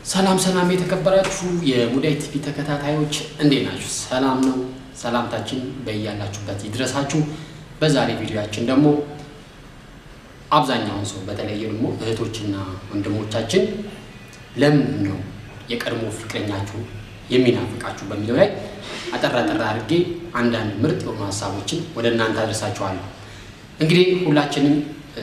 ሰላም ሰላም የተከበራችሁ የሙዳይ ቲቪ ተከታታዮች እንዴት ናችሁ? ሰላም ነው። ሰላምታችን በያላችሁበት ይድረሳችሁ። በዛሬ ቪዲዮያችን ደግሞ አብዛኛውን ሰው በተለይ ደግሞ እህቶችና ወንድሞቻችን ለምንድን ነው የቀድሞ ፍቅረኛችሁ የሚናፍቃችሁ በሚለው ላይ አጠራ ጠራ አድርጌ አንዳንድ ምርጥ የሆኑ ሀሳቦችን ወደ እናንተ አደርሳችኋለሁ። እንግዲህ ሁላችንም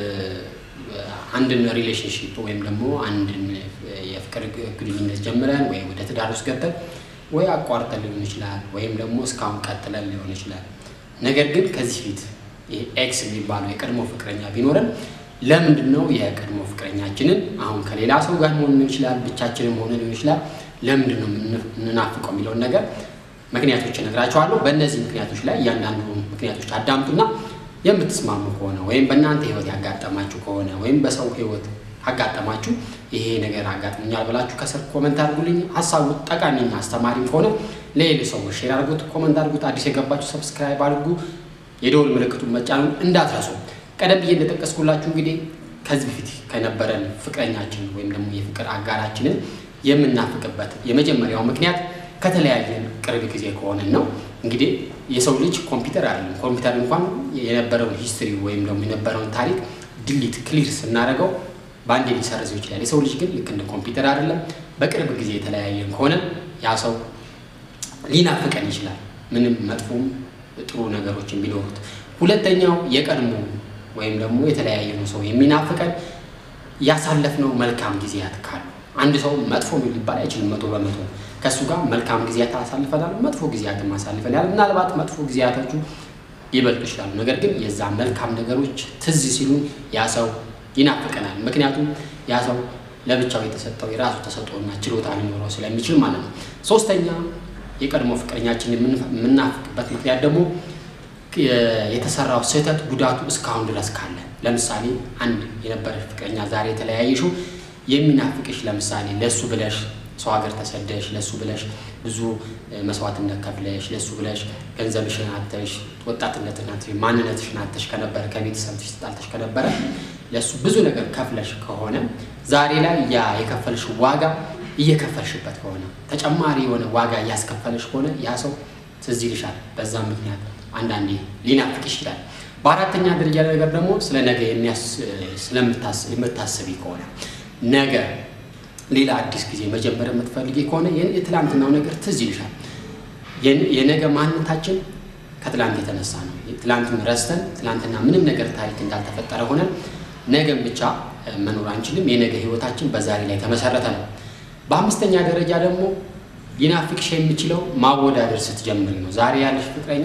አንድን ሪሌሽንሽፕ ወይም ደግሞ አንድን የፍቅር ግንኙነት ጀምረን ወይ ወደ ትዳር ውስጥ ገብተን ወይ አቋርጠን ሊሆን ይችላል፣ ወይም ደግሞ እስካሁን ቀጥለን ሊሆን ይችላል። ነገር ግን ከዚህ ፊት ይሄ ኤክስ የሚባለው የቀድሞ ፍቅረኛ ቢኖረን ለምንድን ነው የቀድሞ ፍቅረኛችንን አሁን ከሌላ ሰው ጋር መሆን ሊሆን ይችላል፣ ብቻችንም ሆነ ሊሆን ይችላል፣ ለምንድን ነው የምንናፍቀው የሚለውን ነገር ምክንያቶች እነግራቸዋለሁ። በእነዚህ ምክንያቶች ላይ እያንዳንዱ ምክንያቶች አዳምጡና የምትስማሙ ከሆነ ወይም በእናንተ ህይወት ያጋጠማችሁ ከሆነ ወይም በሰው ህይወት አጋጠማችሁ ይሄ ነገር አጋጥሞኛል ብላችሁ ከስር ኮመንት አድርጉልኝ። ሀሳቡ ጠቃሚና አስተማሪም ከሆነ ለሌሎች ሰዎች ሼር አድርጉት፣ ኮመንት አድርጉት። አዲስ የገባችሁ ሰብስክራይብ አድርጉ፣ የደወል ምልክቱን መጫኑን እንዳትረሱ። ቀደም ብዬ እንደጠቀስኩላችሁ እንግዲህ ከዚህ በፊት ከነበረን ፍቅረኛችን ወይም ደግሞ የፍቅር አጋራችንን የምናፍቅበት የመጀመሪያው ምክንያት ከተለያየን ቅርብ ጊዜ ከሆነን ነው። እንግዲህ የሰው ልጅ ኮምፒውተር አይደለም። ኮምፒውተር እንኳን የነበረውን ሂስትሪ ወይም ደግሞ የነበረውን ታሪክ ድሊት ክሊር ስናደርገው በአንዴ ሊሰርዘው ይችላል። የሰው ልጅ ግን ልክ እንደ ኮምፒውተር አይደለም። በቅርብ ጊዜ የተለያየን ከሆነ ያ ሰው ሊናፍቀን ይችላል፣ ምንም መጥፎም ጥሩ ነገሮች ቢኖሩት። ሁለተኛው የቀድሞ ወይም ደግሞ የተለያየነው ሰው የሚናፍቀን ያሳለፍነው መልካም ጊዜያት ካሉ አንድ ሰው መጥፎ ሊባል አይችልም መቶ በመቶ ከእሱ ጋር መልካም ጊዜያት አሳልፈናል፣ መጥፎ ጊዜያትም አሳልፈናል። ምናልባት መጥፎ ጊዜያቶቹ ሊበልጡ ይችላሉ። ነገር ግን የዛ መልካም ነገሮች ትዝ ሲሉን ያ ሰው ይናፍቀናል። ምክንያቱም ያ ሰው ለብቻው የተሰጠው የራሱ ተሰጥኦና ችሎታ ሊኖረው ስለሚችል ማለት ነው። ሶስተኛ የቀድሞ ፍቅረኛችን የምናፍቅበት ምክንያት ደግሞ የተሰራው ስህተት ጉዳቱ እስካሁን ድረስ ካለ ለምሳሌ አንድ የነበረች ፍቅረኛ ዛሬ የተለያየሽው የሚናፍቅሽ ለምሳሌ ለእሱ ብለሽ ሰው ሀገር ተሰደሽ ለእሱ ብለሽ ብዙ መስዋዕትነት ከፍለሽ ለእሱ ብለሽ ገንዘብሽን አተሽ ወጣትነትን አተሽ ማንነትሽን አተሽ ከነበረ ከቤተሰብሽ ተጣልተሽ ከነበረ ለእሱ ብዙ ነገር ከፍለሽ ከሆነ ዛሬ ላይ ያ የከፈልሽ ዋጋ እየከፈልሽበት ከሆነ ተጨማሪ የሆነ ዋጋ እያስከፈልሽ ከሆነ ያ ሰው ትዝ ይልሻል። በዛ ምክንያት አንዳንዴ ሊናፍቅሽ ይችላል። በአራተኛ ደረጃ ነገር ደግሞ ስለ ነገ የምታስቢ ከሆነ ነገ ሌላ አዲስ ጊዜ መጀመር የምትፈልጊ ከሆነ የትላንትናው ነገር ትዝ ይልሻል። የነገ ማንነታችን ከትላንት የተነሳ ነው። ትላንትን ረስተን ትላንትና ምንም ነገር ታሪክ እንዳልተፈጠረ ሆነን ነገን ብቻ መኖር አንችልም። የነገ ህይወታችን በዛሬ ላይ ተመሰረተ ነው። በአምስተኛ ደረጃ ደግሞ ሊናፍቅሽ የሚችለው ማወዳደር ስትጀምሪ ነው። ዛሬ ያለሽ ፍቅረኛ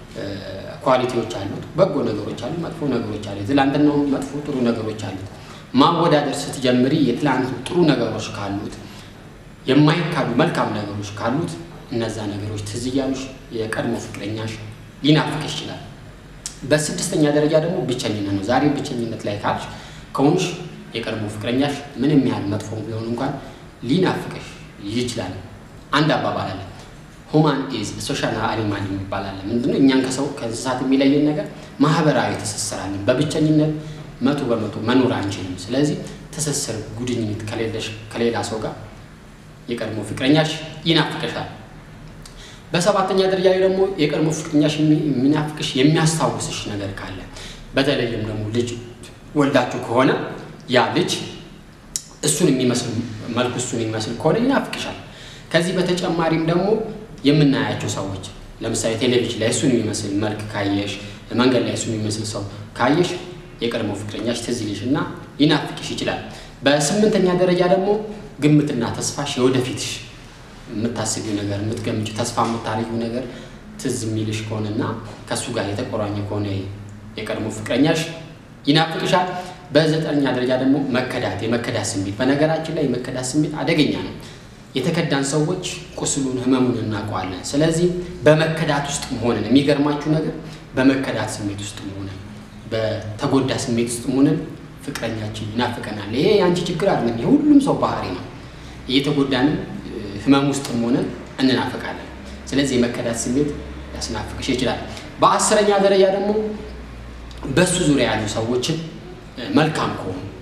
ኳሊቲዎች አሉት፣ በጎ ነገሮች አሉት፣ መጥፎ ነገሮች አሉት። ትላንትናው መጥፎ ጥሩ ነገሮች አሉት። ማወዳደር ስትጀምሪ የትላንት ጥሩ ነገሮች ካሉት የማይካዱ መልካም ነገሮች ካሉት እነዛ ነገሮች ትዝ እያሉሽ የቀድሞ ፍቅረኛሽ ሊናፍቅሽ ይችላል። በስድስተኛ ደረጃ ደግሞ ብቸኝነት ነው። ዛሬ ብቸኝነት ላይ ካልሽ ከሆንሽ የቀድሞ ፍቅረኛሽ ምንም ያህል መጥፎ ቢሆን እንኳን ሊናፍቅሽ ይችላል። አንድ አባባል አለ፣ ሁማን ኢዝ ሶሻል አኒማል የሚባል አለ። ምንድነው? እኛን ከሰው ከእንስሳት የሚለየን ነገር ማህበራዊ ትስስር አለን። በብቸኝነት መቶ በመቶ መኖር አንችልም። ስለዚህ ትስስር ጉድኝት ከሌለሽ ከሌላ ሰው ጋር የቀድሞ ፍቅረኛሽ ይናፍቅሻል። በሰባተኛ ደረጃ ላይ ደግሞ የቀድሞ ፍቅረኛሽ የሚናፍቅሽ የሚያስታውስሽ ነገር ካለ በተለይም ደግሞ ልጅ ወልዳችሁ ከሆነ ያ ልጅ እሱን የሚመስል መልኩ እሱን የሚመስል ከሆነ ይናፍቅሻል። ከዚህ በተጨማሪም ደግሞ የምናያቸው ሰዎች ለምሳሌ ቴሌቪዥን ላይ እሱን የሚመስል መልክ ካየሽ፣ መንገድ ላይ እሱን የሚመስል ሰው ካየሽ የቀድሞ ፍቅረኛሽ ትዝ ይልሽ እና ሊናፍቅሽ ይችላል። በስምንተኛ ደረጃ ደግሞ ግምትና ተስፋሽ የወደፊትሽ የምታስቢው ነገር የምትገምጪው ተስፋ የምታደርጊው ነገር ትዝ የሚልሽ ከሆነና ከእሱ ጋር የተቆራኘ ከሆነ የቀድሞ ፍቅረኛሽ ይናፍቅሻል። በዘጠነኛ ደረጃ ደግሞ መከዳት፣ የመከዳት ስሜት። በነገራችን ላይ የመከዳት ስሜት አደገኛ ነው። የተከዳን ሰዎች ቁስሉን፣ ህመሙን እናውቀዋለን። ስለዚህ በመከዳት ውስጥ መሆንን የሚገርማችሁ ነገር በመከዳት ስሜት ውስጥ መሆንን በተጎዳ ስሜት ውስጥ መሆንን ፍቅረኛችን ይናፍቀናል። ይሄ የአንቺ ችግር አይደለም፣ የሁሉም ሰው ባህሪ ነው። እየተጎዳንም ህመም ውስጥ መሆንን እንናፍቃለን። ስለዚህ የመከዳት ስሜት ሊያስናፍቅሽ ይችላል። በአስረኛ ደረጃ ደግሞ በእሱ ዙሪያ ያሉ ሰዎችን መልካም ከሆኑ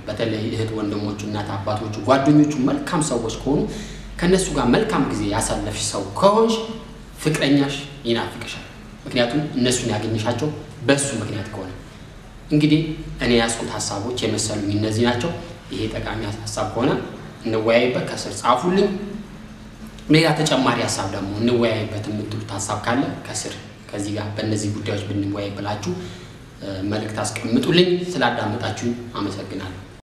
በተለይ እህት ወንድሞቹ፣ እናት አባቶቹ፣ ጓደኞቹ መልካም ሰዎች ከሆኑ ከእነሱ ጋር መልካም ጊዜ ያሳለፍሽ ሰው ከሆንሽ ፍቅረኛሽ ይናፍቅሻል። ምክንያቱም እነሱን ያገኘሻቸው በእሱ ምክንያት ከሆነ እንግዲህ እኔ ያስኩት ሀሳቦች የመሰሉኝ እነዚህ ናቸው። ይሄ ጠቃሚ ሀሳብ ከሆነ እንወያይበት፣ ከስር ጻፉልኝ። ሌላ ተጨማሪ ሀሳብ ደግሞ እንወያይበት የምትሉት ሀሳብ ካለ ከስር ከዚህ ጋር በእነዚህ ጉዳዮች ብንወያይ ብላችሁ መልእክት አስቀምጡልኝ። ስላዳመጣችሁኝ አመሰግናለሁ።